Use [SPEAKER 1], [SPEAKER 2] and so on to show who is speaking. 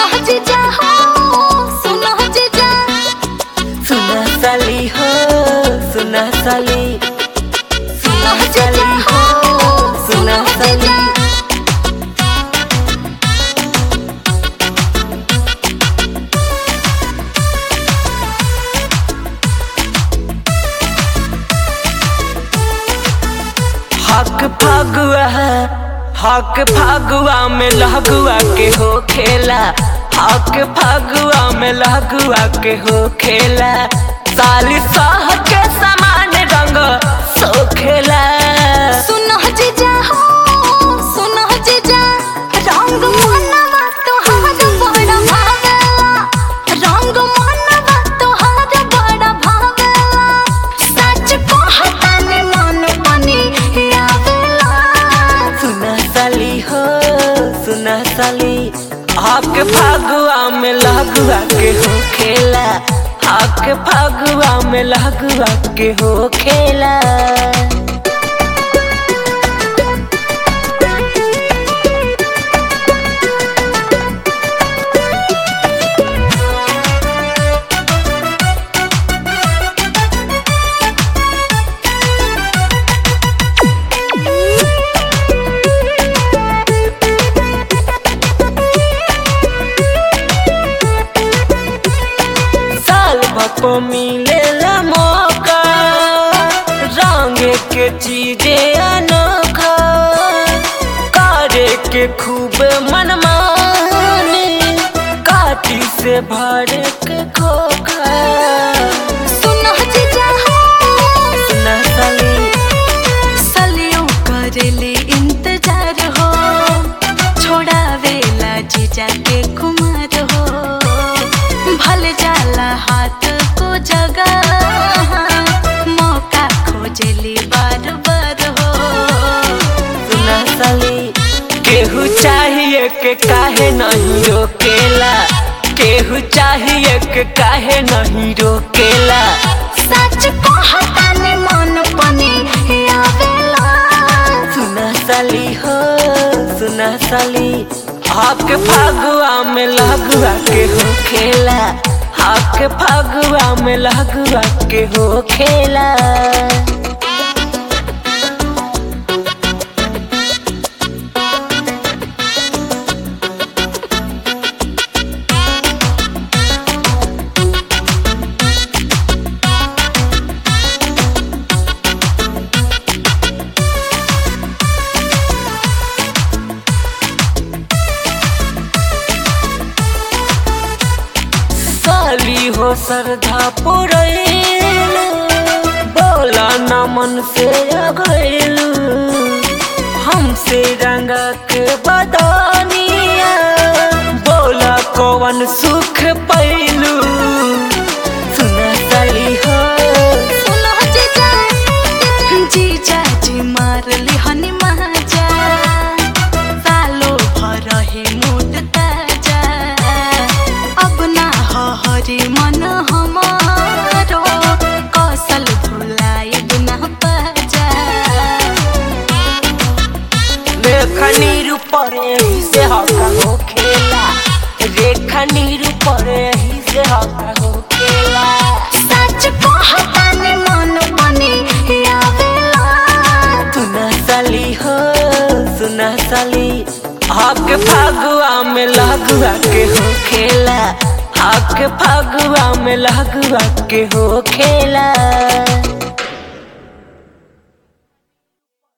[SPEAKER 1] जीजा हो सुनो जीजा
[SPEAKER 2] सुना साली हो सुना साली
[SPEAKER 1] सुनो जीजा हो
[SPEAKER 2] सुना साली हक फागुआ हक फागुआ में लहगुआ के हो खेला हक फागुआ में लहगुआ के हो खेला साली साह के समान रंग सो खेला
[SPEAKER 1] सुनो जीजा हो सुनो जीजा रंग मनवा तोहार बड़ा भावेला रंग मनवा तोहार बड़ा भावेला सच कहतानी मन बनी आवेला
[SPEAKER 2] सुना साली हो सुना साली हक फागुआ में लहगुआ के हो खेला हक फागुआ में लहगुआ के हो खेला साल भको मिलेला मौका रंग के चीजे अनोखा करे के खूब मनमानी काटी से भर के खोखा
[SPEAKER 1] सुनो जीजा हो
[SPEAKER 2] सुना साली
[SPEAKER 1] सलियों करेले इंतजार हो छोड़ावेला जीजा के कुमार हो भल जाला हाथ को जगह मौका खोजली बार बार हो
[SPEAKER 2] सुना साली केहू चाहिए के काहे नहीं रोकेला केहू चाहिए के काहे नहीं रोकेला
[SPEAKER 1] सच कहतानी मन पनी आवेला
[SPEAKER 2] सुना साली हो सुना साली हक फागुआ में लगुआ के हो खेला हक फागुआ में लगुआ के हो खेला साली हो श्रद्धा पुरैलू बोला न मन से अगैलू हमसे रंगा के बदनिया बोला कौन सुख पैलू सुना साली हो
[SPEAKER 1] सुनो जीजा जीजा जी मार लिहनी महाजा सालो भर हे मोट ताजा अब ना हो हरि मन हमारो कौशल भुलाई बिना पाजा
[SPEAKER 2] रेखा नीर परे ही से हका हो खेला रेखा नीर परे ही से हका हो खेला
[SPEAKER 1] सच कहतानी मन बनी आवेला
[SPEAKER 2] सुना साली हो सुना साली हक फागुआ में लगुआ के हो खेला हक फागुआ में लगुआ के हो खेला